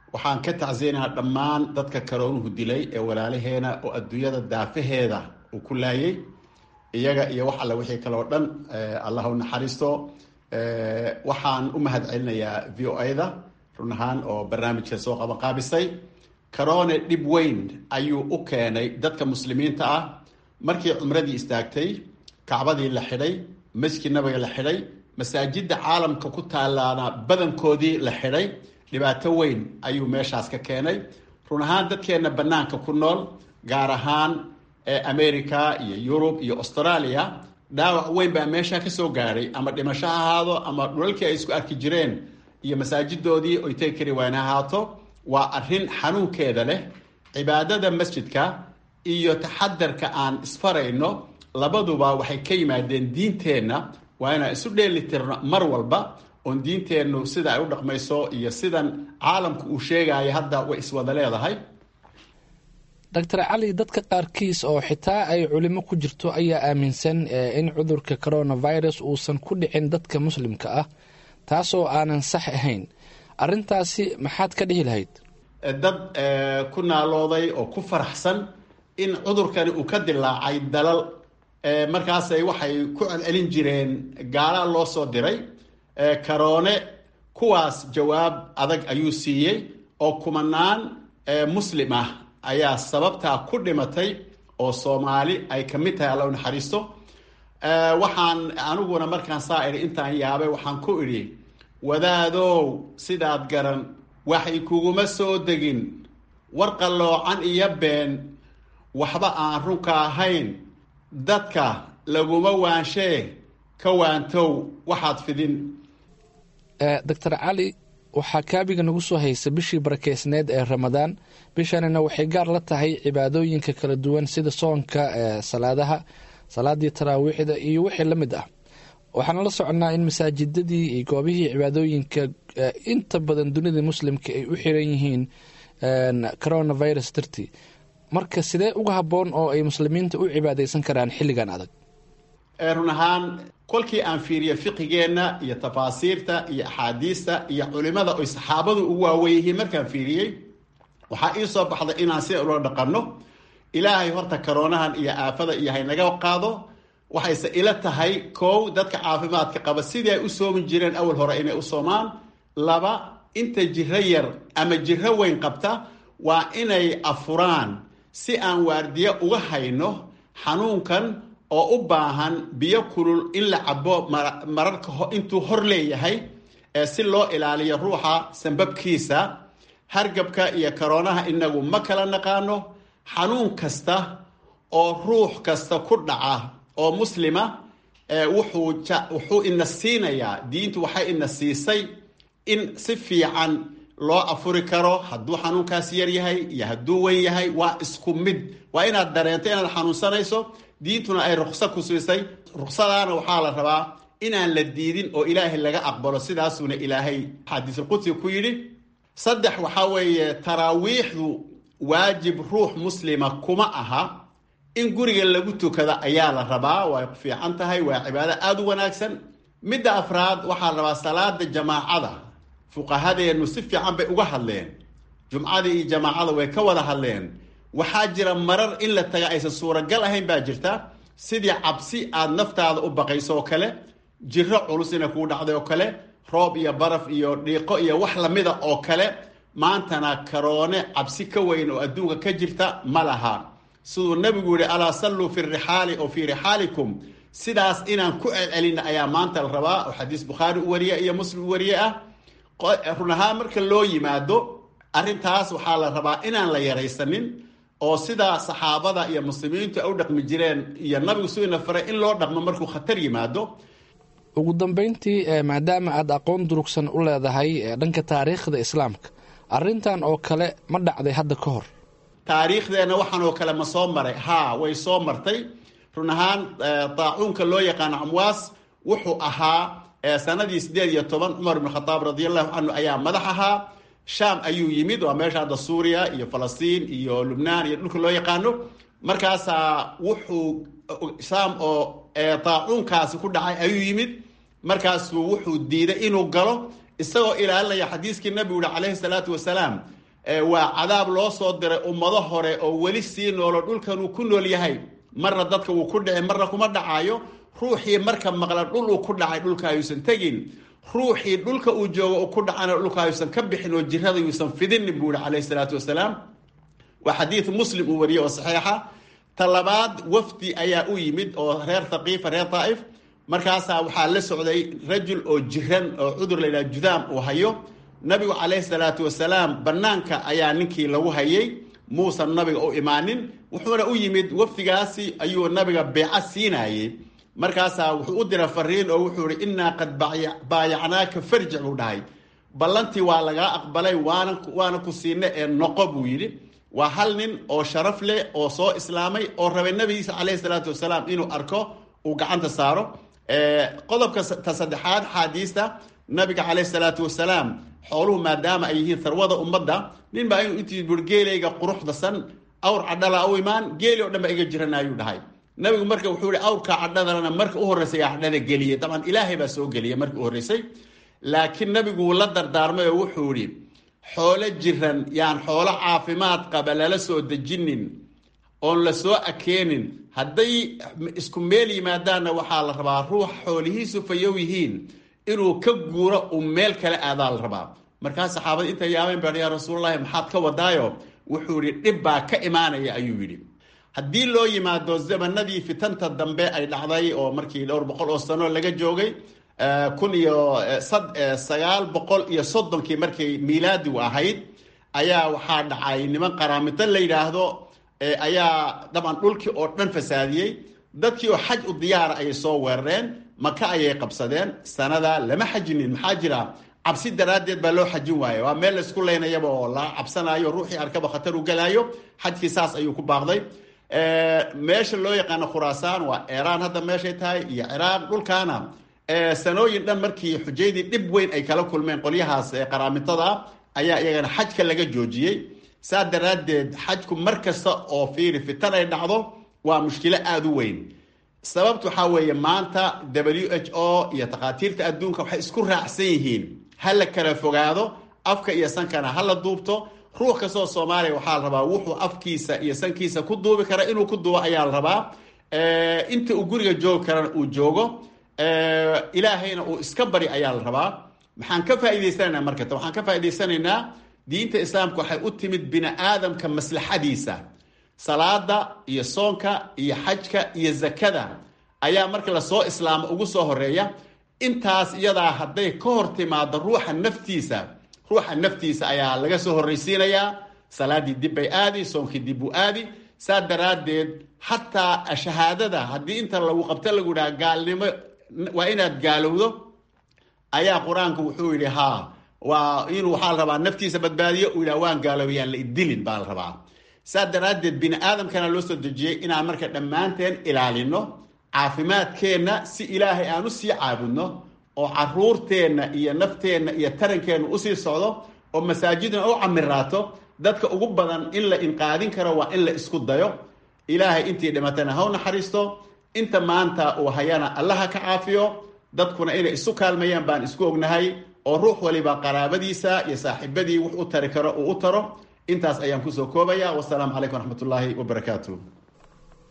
waxaan ka tacsiyanayaa dhammaan dadka karoonuhu dilay ee walaalaheena oo adduunyada daafaheeda uu ku laayay iyaga iyo wax alle wixii kale oo dhan allah u naxariisto waxaan u mahad celinayaa v o a-da run ahaan oo barnaamijka soo qabanqaabisay karoone dhib weyn ayuu u keenay dadka muslimiinta ah markii cumradii istaagtay kacbadii la xidhay masjid nabiga la xidhay masaajidda caalamka ku taalaana badankoodii la xidhay dhibaato weyn ayuu meeshaas ka keenay run ahaan dadkeenna bannaanka ku nool gaar ahaan america iyo yurub iyo australia dhaawac weyn baa meesha ka soo gaadhay ama dhimasho ha ahaado ama dhulalkii ay isku arki jireen iyo masaajidoodii oy tegi kari wayn ha ahaato waa arrin xanuunkeeda leh cibaadada masjidka iyo taxadarka aan isfarayno labaduba waxay ka yimaadeen diinteenna waa inaan isu dheelitirno mar walba oon diinteennu sida ay u dhaqmayso iyo sidan caalamku uu sheegayo hadda way iswada leedahay doctor cali dadka qaarkiis oo xitaa ay culimo ku jirto ayaa aaminsan in cudurka coronavirus uusan ku dhicin dadka muslimka ah taasoo aanan sax ahayn arrintaasi maxaad ka dhihi lahayd dad ku naalooday oo ku faraxsan in cudurkani uu ka dilaacay dalal markaasay waxay ku celcelin jireen gaala loo soo diray karoone kuwaas jawaab adag ayuu siiyey oo kumanaan muslim ah ayaa sababtaa ku dhimatay oo soomaali ay ka mid tahay alla u naxariisto waxaan aniguna markaan saa idhi intaan yaabay waxaan ku idhi wadaadow sidaad garan waxay kuguma soo degin war qalloocan iyo been waxba aan runka ahayn dadka laguma waanshee ka waantow waxaad fidin doctor cali waxaa kaabiga nagu soo haysa bishii barakeysneed ee ramadaan bishanina waxay gaar la tahay cibaadooyinka kala duwan sida soonka salaadaha salaadii taraawiixda iyo wixii la mid ah waxaana la soconnaa in masaajidadii iyo goobihii cibaadooyinka inta badan dunida muslimka ay u xiran yihiin coronavirus dartii marka sidee uga habboon oo ay muslimiinta u cibaadaysan karaan xilligan adag run ahaan kolkii aan fiiriye fiqigeenna iyo tafaasiirta iyo axaadiista iyo culimada oy saxaabadu ugu waawen yihiin markaan fiiriyey waxaa ii soo baxday inaan sida ula dhaqanno ilaahay horta karoonahan iyo aafada iyo haynaga qaado waxayse ila tahay kow dadka caafimaadka qaba sidii ay u soomi jireen awal hore inay u soomaan laba inta jiro yar ama jiro weyn qabta waa inay afuraan si aan waardiye uga hayno xanuunkan oo u baahan biyo kulul in la cabo mararka intuu hor leeyahay si loo ilaaliyo ruuxa sambabkiisa hargabka iyo karoonaha inagu ma kala naqaano xanuun kasta oo ruux kasta ku dhaca oo muslima wuxuu ina siinayaa diintu waxay ina siisay in si fiican loo afuri karo hadduu xanuunkaas yar yahay iyo hadduu weyn yahay waa isku mid waa inaad dareento inaad xanuunsanayso diintuna ay rukso ku siisay ruksadaana waxaa la rabaa inaan la diidin oo ilaahay laga aqbalo sidaasuuna ilaahay xadiisulqudsi ku yidhi saddex waxaa weeye taraawiixdu waajib ruux muslima kuma aha in guriga lagu tukada ayaa la rabaa way fiican tahay waa cibaado aada u wanaagsan midda afraad waxaa la rabaa salaada jamaacada fuqahadeennu si fiican bay uga hadleen jumcadii iyo jamaacada way ka wada hadleen waxaa jira marar in la taga aysan suuragal ahayn baa jirta sidii cabsi aada naftaada u baqayso oo kale jiro culus inay kuu dhacday oo kale roob iyo baraf iyo dhiiqo iyo wax lamida oo kale maantana karoone cabsi ka weyn oo adduunka ka jirta ma laha siduu nebigu yihi alaa salluu fi rixaali oo fii rixaalikum sidaas inaan ku celcelina ayaa maanta la rabaa oo xadiis bukhaari u wariye iyo muslim u wariye ah run ahaan marka loo yimaado arrintaas waxaa la rabaa inaan la yaraysanin oo sidaa saxaabada iyo muslimiintu ay u dhaqmi jireen iyo nabigu suina faray in loo dhaqmo markuu khatar yimaado ugu dambeyntii maadaama aada aqoon durugsan u leedahay dhanka taariikhda islaamka arrintan oo kale ma dhacday hadda ka hor taariikhdeenna waxaan oo kale ma soo maray haa way soo martay run ahaan daacuunka loo yaqaano amwaas wuxuu ahaa sanadii sideed iyo toban cumar ibn khataab radiallahu canhu ayaa madax ahaa sham ayuu yimid waa meesha hadda suuriya iyo falastiin iyo lubnaan iyo dhulka loo yaqaano markaasaa wuxuu sham oo daacuunkaasi ku dhacay ayuu yimid markaasuu wuxuu diiday inuu galo isagoo ilaalinaya xadiiskii nabigu yihi calayhi salaatu wasalaam waa cadaab loo soo diray ummado hore oo weli sii noolo dhulkan uu ku nool yahay marna dadka wuu ku dhici marna kuma dhacaayo ruuxii marka maqla dhul uu ku dhacay dhulka ayuusan tegin ruuxii dhulka uu joogo uu ku dhacana dhulka ayuusan ka bixin oo jirada yuusan fidinin buu yihi calayhi salaatu wasalaam waa xadiid muslim uu wariyey oo saxiixa ta labaad wafdi ayaa u yimid oo reer thaqiifa reer daa'if markaasaa waxaa la socday rajul oo jiran oo cudur la yidhaha judaam uu hayo nabigu calayhi salaatu wasalaam banaanka ayaa ninkii lagu hayay muusan nabiga u imaanin wuxuuna u yimid wafdigaasi ayuu nabiga beeco siinayey markaasaa wuxuu u dira fariin oo wuxuu ihi innaa qad baayacnaaka farjic buu dhahay ballantii waa lagaa aqbalay waana waana ku siina ee noqo buu yidhi waa hal nin oo sharaf leh oo soo islaamay oo rabay nabigiisa calayhi salaatu wasalaam inuu arko uu gacanta saaro qodobka ta saddexaad xaadiista nabiga calayhi salaatu wasalaam xooluhu maadaama ay yihiin tharwada ummadda nin baa inuu intii bui geelayga quruxdasan awr cadhala u imaan geeli o dhan ba iga jirana ayuu dhahay nabigu marka wuxuu yihi awrka cadhadana marka u horreysay aa cadhada geliyey dabcan ilaahay baa soo geliyay marka u horreysay laakiin nabigu wuu la dardaarmay oo wuxuu yihi xoolo jiran yaan xoolo caafimaad qaba lala soo dejinin oon la soo akeenin hadday isku meel yimaadaanna waxaa la rabaa ruux xoolihiisu fayow yihiin inuu ka guuro uu meel kale aadaa la rabaa markaas saxaabada intay yaabeen baa yaa rasuulalahi maxaad ka wadaayo wuxuu yihi dhib baa ka imaanaya ayuu yidhi haddii loo yimaado zamanadii fitanta dambe ay dhacday oo markii dhowr boqol oo sano laga joogay kun iyo sagaal boqol iyo soddonkii markay miilaadigu ahayd ayaa waxaa dhacay niman qaraamito la yidhaahdo ayaa dabcan dhulkii oo dhan fasaadiyey dadkii oo xaj u diyaara ayay soo weerareen maka ayay qabsadeen sanada lama xajinin maxaa jira cabsi daraaddeed baa loo xajin waaye waa meel laysku leynayaba oo la cabsanayo ruuxii arkaba khatar u galaayo xajkii saas ayuu ku baaqday meesha loo yaqaano khuraasaan waa iiraan hadda meeshay tahay iyo ciraaq dhulkaana sanooyin dhan markii xujaydii dhib weyn ay kala kulmeen qolyahaas qaraamintada ayaa iyagana xajka laga joojiyey saa daraaddeed xajku mar kasta oo fiiri fitan ay dhacdo waa mushkilo aada u weyn sababta waxaa weeye maanta w h o iyo takhaatiirta adduunka waxay isku raacsan yihiin ha la kala fogaado afka iyo sankana ha la duubto ruux kastoo soomaaliya waxaa la rabaa wuxuu afkiisa iyo sankiisa ku duubi kara inuu ku duubo ayaa la rabaa inta uu guriga joogi karana uu joogo ilaahayna uu iska bari ayaa la rabaa maxaan ka faa'idaysanaynaa markata waxaan ka faa'idaysanaynaa diinta islaamka waxay u timid bini aadamka maslaxadiisa salaada iyo soonka iyo xajka iyo zakada ayaa marka lasoo islaamo ugu soo horeeya intaas iyadaa hadday ka hor timaado ruuxa naftiisa ruuxa naftiisa ayaa laga soo horreysiinayaa salaadii dib bay aadi soonkii dib buu aadi saa daraaddeed xataa shahaadada haddii inta lagu qabto lagu dhaha gaalnimo waa inaad gaalowdo ayaa qur-aanku wuxuu yidhi haa waa inuu waxaa la rabaa naftiisa badbaadiyo uu yidhaha waan gaaloobiyaan la idilin baa la rabaa saa daraaddeed bini aadamkana loo soo dejiyey inaan marka dhammaanteen ilaalino caafimaadkeenna si ilaahay aan u sii caabudno oo caruurteenna iyo nafteenna iyo tarankeenna usii socdo oo masaajidna u camiraato dadka ugu badan in la inqaadin karo waa in la isku dayo ilaahay intii dhimatana ha u naxariisto inta maanta uu hayana allaha ka caafiyo dadkuna inay isu kaalmayaan baan isku ognahay oo ruux waliba qaraabadiisa iyo saaxiibadii wux u tari karo uu u taro intaas ayaan kusoo koobaya wasalaamu calaykum waraxmat ullaahi wabarakaatu